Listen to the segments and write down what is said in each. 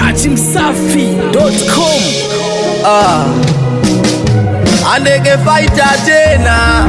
dachimsafi.com Ah. Andege fighter tena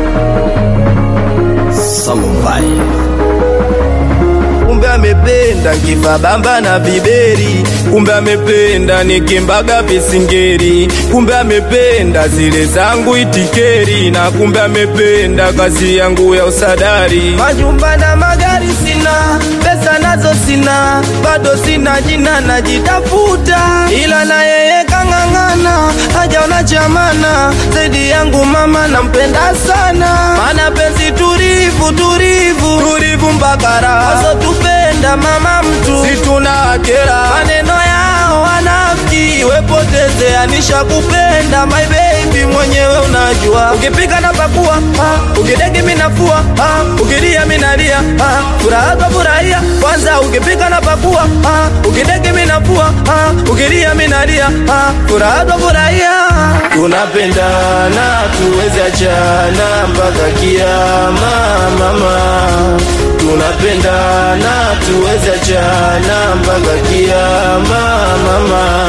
Samurai Kumbe amependa kifa bamba na viberi, kumbe amependa nikimbaga visingeri, kumbe amependa zile zangu itikeri, na kumbe amependa kazi yangu ya usadari. Majumba na magari sina, pesa nazo sina, bado sina jina najitafuta, ila na yeye kang'ang'ana, hajaona chamana zaidi yangu mama nampenda sana, mana penzi tulivu tulivu tulivu mpaka raha tupenda mama mtu situna kera maneno yao wanafiki wepoteze anisha kupenda my baby mwenyewe unajua ukipika na pakua ah, ukidegi minafua ah, ukilia minalia ah, furaha kwa furahia kwanza ukipika na pakua ah, ukidegi minafua ah, ukilia minalia ah, furaha kwa furahia tunapendana tuweze achana mpaka kiama mama tunapendana tuweze achana mpaka kiama mama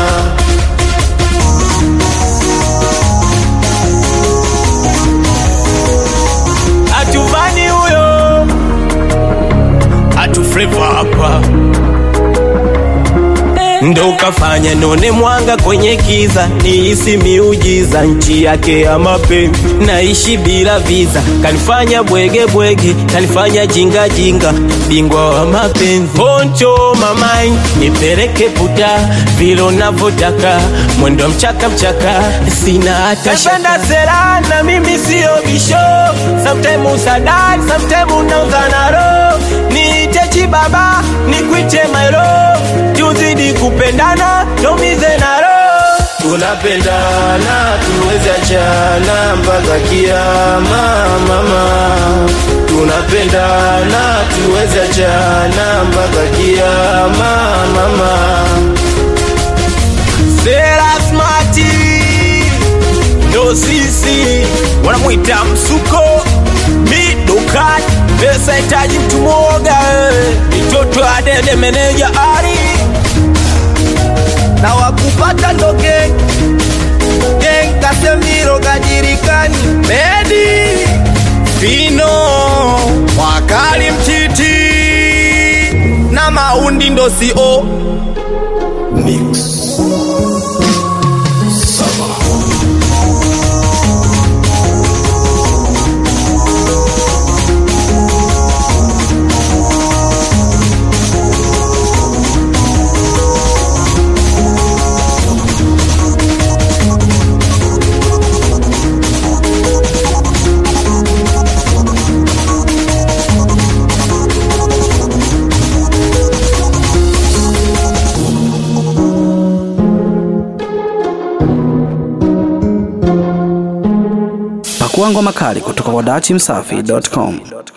atuvani huyo atufrevo hapa ndo ukafanya none mwanga kwenye kiza niisi miujiza nchi yake ya mapenzi naishi bila viza kanifanya bwege bwege kanifanya jinga jinga bingwa wa mapenzi poncho mamai nipeleke puta vile unavyotaka mwendo mchaka mchaka sina hata shaka sera na mimi sio bisho sometime usadari sometime unauzana roho niite chibaba nikuite mairo tuzidi kupendana tumize na roho tunapendana tuweze achana mpaka kiama mama tunapendana tuweze achana mpaka kiama mama Sera smati ndo sisi wanamwita msuko midukat pesa itaji mtu mwoga eh. mitoto adede meneja ari na wakupata ndo geng geng kasemiro kajirikani medi fino wakali mtiti na maundi ndo sio mix pakua ngoma kali kutoka kwa dachimsafi.com